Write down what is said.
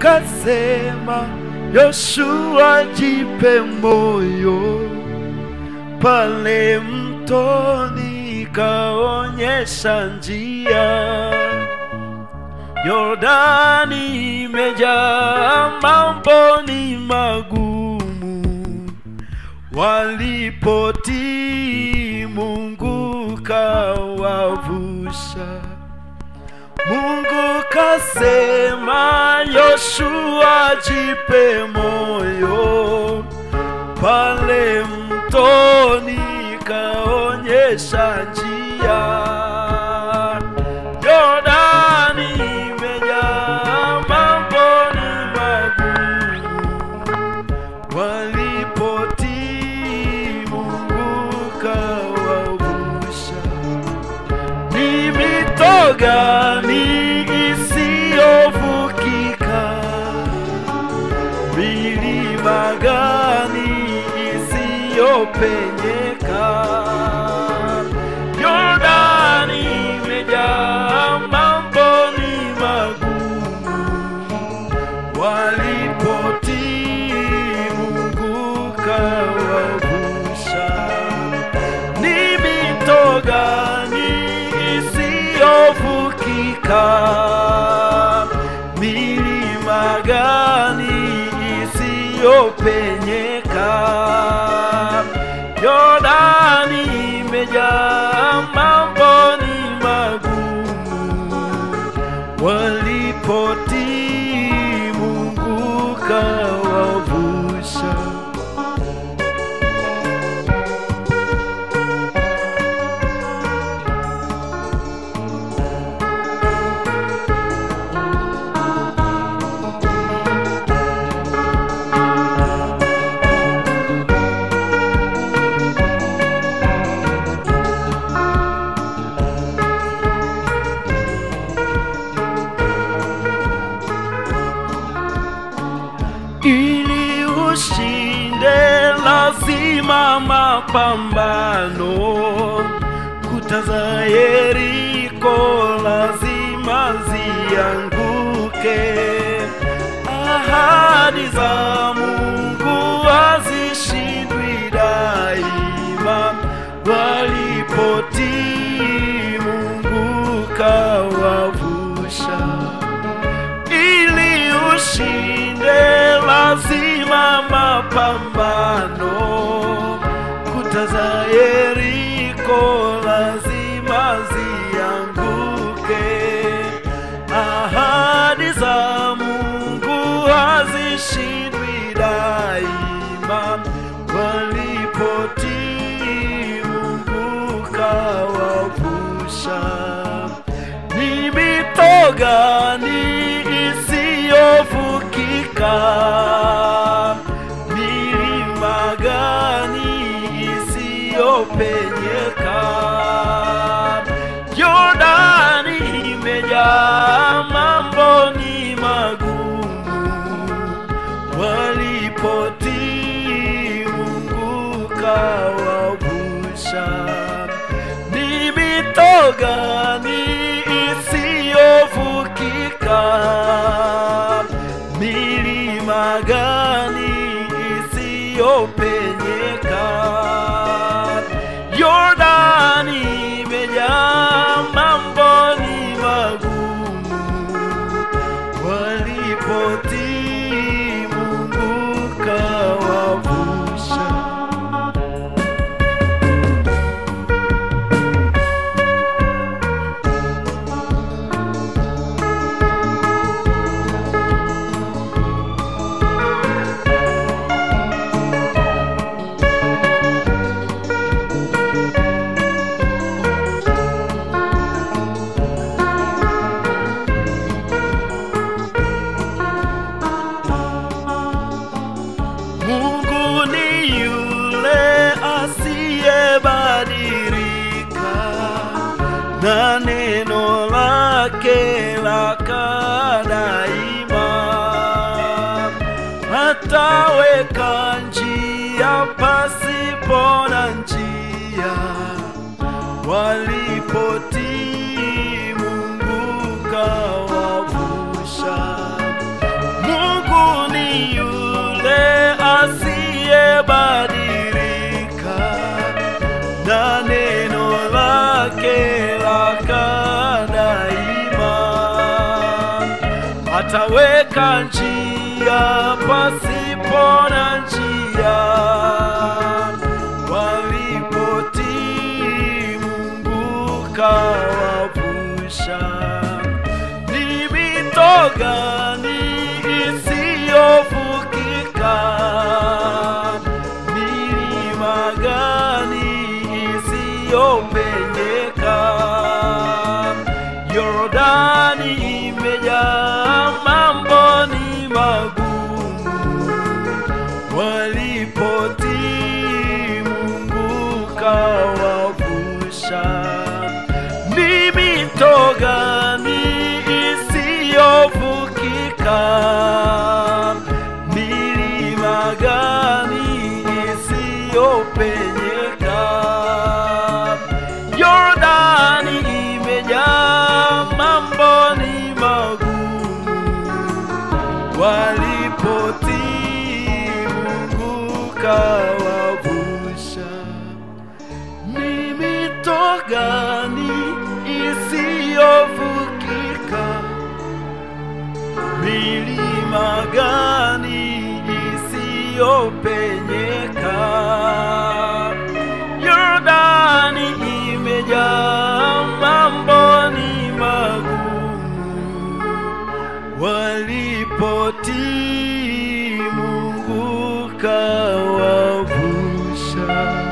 kasema, Yoshua jipe moyo, pale mtoni kaonyesha njia. Yordani imejaa mambo ni magumu, walipotii Mungu kawavusha. Mungu kasema, Yoshua jipe moyo, pale mtoni kaonyesha njia. Yordani imejaa mambo ni magumu, walipotii Mungu kawavusha. Ni mito gani isiyovukika? Milima gani isiyopenyeka? Yordani imejaa mambo ni magumu, walipotii Mungu kawavusha. Ni mito gani isiyovukika? Milima gani isiyopenyeka? Yordani imejaa mambo ni magumu, walipotii Mungu kawavusha. ili ushinde lazima mapambano. Kuta za Yeriko lazima zianguke. Ahadi za Mungu hazishindwi daima, walipotii Mungu kawavusha ili ushinde lazima mapambano. Kuta za Yeriko lazima zianguke. Ahadi za Mungu hazishindwi daima, walipotii Mungu kawavusha. Ni mito gani isiyovukika? Milima gani isiyopenyeka? Yordani imejaa mambo ni magumu, walipotii Mungu kawavusha. Ni mito gani isiyovukika? Milima gani isiyopenyeka? Yordani imejaa mambo ni magumu, walipotii Mungu kawavusha. ataweka njia pasipo na njia walipotii Mungu kawavusha. Ni mito gani isiyovukika? Milima gani isiyopenyeka? Yordani imejaa mambo ni magumu walipotii Mungu kawavusha. Ni mito gani isiyovukika? Milima gani isiyopenyeka? Yordani imejaa mambo ni magumu walipotii Mungu kawavusha. Ni mito gani isiyovukika? Milima gani isiyopenyeka? Yordani imejaa mambo ni magumu walipotii Mungu kawavusha.